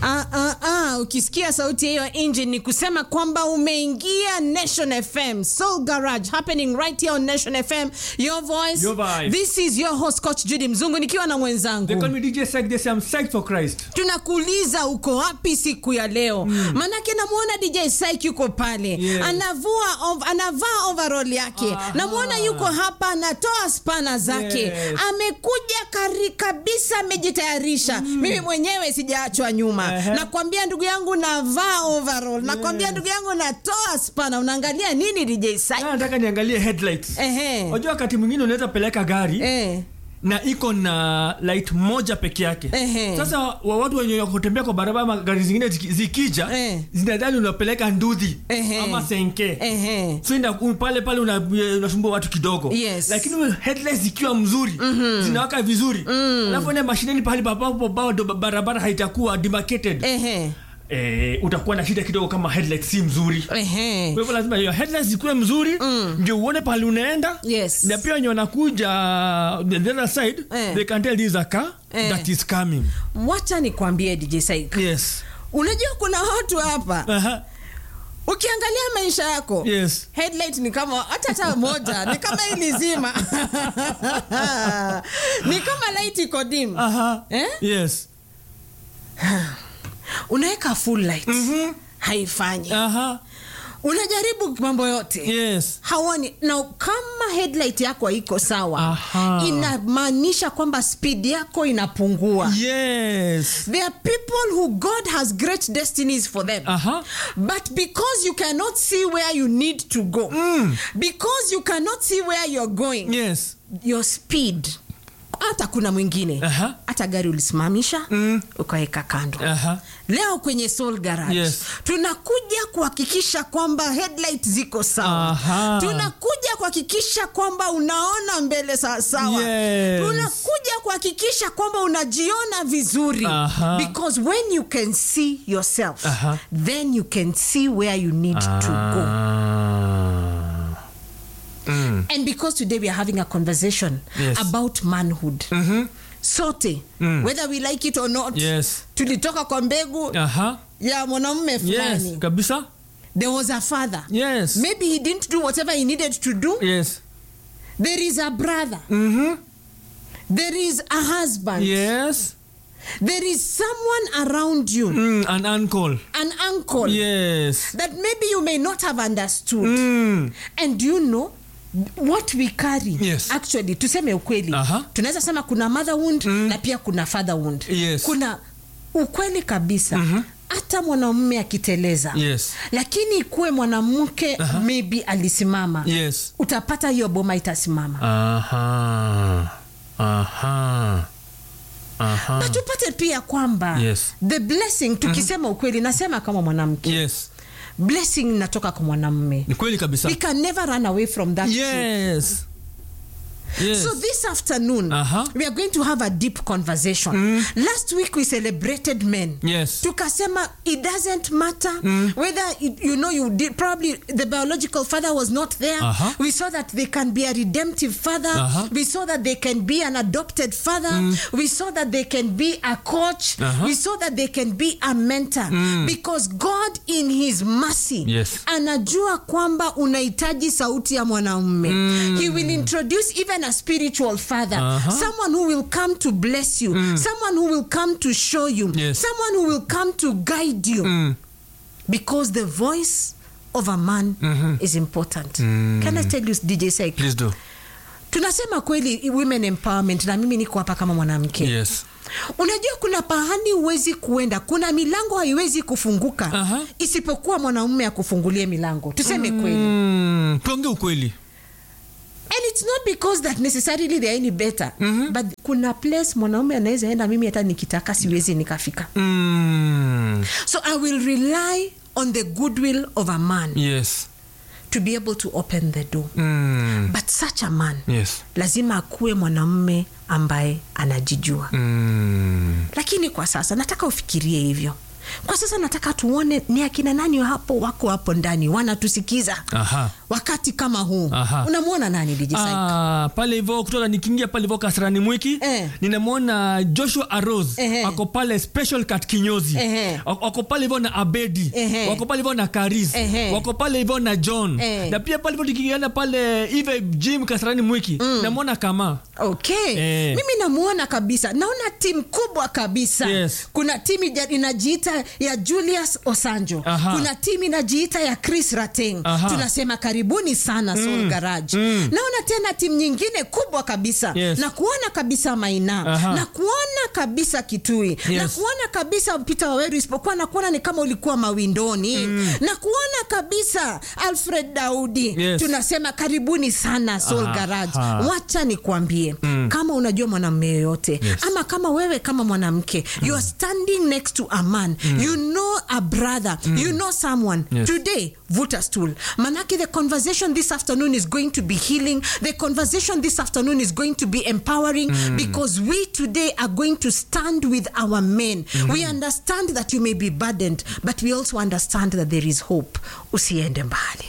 Ah, ah, ah, ukisikia sauti hiyo engine ni kusema kwamba umeingia Nation FM Soul Garage happening right here on Nation FM your voice Your vibe. this is your host coach Judy Mzungu nikiwa na They call mwenzangu me DJ Psych. They say I'm psyched for Christ. tunakuuliza uko wapi siku ya leo manake namwona DJ Syke yuko pale Yes. anavua ov, anavaa overall yake Aha. namwona yuko hapa anatoa spana zake Yes. amekuja kari kabisa amejitayarisha mimi mwenyewe sijaachwa nyuma Ehe. nakwambia ndugu yangu navaa overall nakwambia ndugu yangu natoa spana unaangalia nini DJ Syke Na nataka niangalie headlights. ehe Unajua wakati mwingine unaweza peleka gari eh na iko na light moja peke yake. Ehe. Sasa wa watu wenye kutembea kwa barabara ama gari zingine ziki- zikija Eh. zinadhani unapeleka nduthi Ehe. ama senke. ehe So ina, u- pale pale una- unasumbua watu kidogo Yes. lakini headlights zikiwa mzuri zinawaka vizuri alafu ende mashineni pahali papapo bado barabara haitakuwa demarcated ehe eh, utakuwa na shida kidogo kama headlights si mzuri ehe kwa hivyo lazima hiyo headlights zikuwe mzuri ndio uone pahali unaenda Yes. na pia wenye wanakuja the the other side Eh. they can tell this is a car Eh. that is coming wacha nikwambie DJ Syke yes unajua kuna watu hapa Aha. ukiangalia maisha yako yes headlight ni kama hata hata moja ni kama hili zima ni kama light iko dim Aha. eh? yes unaweka full light haifanyi Aha. unajaribu mambo yote yes hawani na kama headlight yako haiko sawa Aha. inamaanisha kwamba speed yako inapungua yes There are people who God has great destinies for them. Aha. But because you cannot see where you need to go, because you cannot see where you're going, yes your speed hata kuna mwingine Aha. hata gari ulisimamisha Mm. ukaweka kando Aha. leo kwenye Soul Garage Yes. tunakuja kuhakikisha kwamba headlight ziko sawa Aha. tunakuja kuhakikisha kwamba unaona mbele sawasawa Yes. tunakuja kuhakikisha kwamba unajiona vizuri Aha. because when you can see yourself Aha. then you can see where you need to go Ah. Mm. and because today we are having a conversation Yes. about manhood sote whether we like it or not yes tulitoka kwa mbegu Aha. ya mwanamume fulani yes kabisa there was a father yes maybe he didn't do whatever he needed to do yes there is a brother mm-hmm. there is a husband yes there is someone around you mm, an uncle an uncle yes that maybe you may not have understood mm. and you know what we carry Yes. actually tuseme ukweli Aha. tunaweza sema kuna mother wound na pia kuna father wound Yes. kuna ukweli kabisa hata mwanamume akiteleza yes lakini ikuwe mwanamke maybe alisimama yes utapata hiyo boma itasimama aha aha aha na tupate pia kwamba Yes. the blessing tukisema ukweli nasema kama mwanamke yes blessing inatoka kwa mwanamume ni kweli kabisa we can never run away from that truth. yes yes So this afternoon, Aha. we are going to have a deep conversation. Last week we celebrated men. yes Tukasema it doesn't matter whether it, you know you did probably the biological father was not there. Aha. We saw that they can be a redemptive father. Aha. We saw that they can be an adopted father. We saw that they can be a coach. Aha. We saw that they can be a mentor because God in his mercy Yes. anajua kwamba unahitaji sauti ya mwanaume he will introduce even a spiritual father Aha. someone who will come to bless you someone who will come to show you Yes. someone who will come to guide you mm. because the voice of a man is important can i tell you dj Syke? please do tunasema kweli women empowerment na mimi niko hapa kama mwanamke yes unajua kuna pahani huwezi kuenda kuna milango haiwezi kufunguka Aha. isipokuwa mwanamume akufungulie milango tuseme kweli mm. tuongee ukweli and it's not because that necessarily they are any better but kuna place mwanaume anaweza enda mimi hata nikitaka siwezi nikafika mm. so i will rely on the goodwill of a man yes to be able to open the door mm. but such a man yes lazima akuwe mwanamume ambaye anajijua mm. lakini kwa sasa nataka ufikirie hivyo kwa sasa nataka tuone ni akina nani hapo wako hapo ndani wanatusikiza Aha. wakati kama huu Aha. unamwona nani DJ Syke? Ah, pale hivyo kutoka nikiingia pale hivyo kasarani mwiki Eh. ninamwona joshua aros Ehe. ako pale special cat kinyozi Ehe. Wako- wako pale hivyo na abedi Ehe. wako pale hivyo na karis Ehe. wako pale hivyo na john Eh. na pia pale hivyo tukienda pale ive jim kasarani mwiki namwona kama okay Eh. mimi namuona kabisa naona timu kubwa kabisa Yes. kuna timu ija- inajiita ya julius osanjo Aha. kuna timu inajiita ya chris rateng Aha. tunasema karibuni sana soul garage naona tena timu nyingine kubwa kabisa Yes. na kuona kabisa maina Aha. na kuona kabisa kitui na Yes. kuona kabisa peter waweru isipokuwa na kuona ni kama ulikuwa mawindoni na kuona kabisa alfred daudi Yes. tunasema karibuni sana soul Aha. garage wacha nikwambie kama unajua mwanamume yoyote Yes. ama kama wewe kama mwanamke you are standing next to a man you know a brother you know someone Yes. today vuta stool manake the conversation this afternoon is going to be healing the conversation this afternoon is going to be empowering because we today are going to stand with our men we understand that you may be burdened but we also understand that there is hope usiende mbali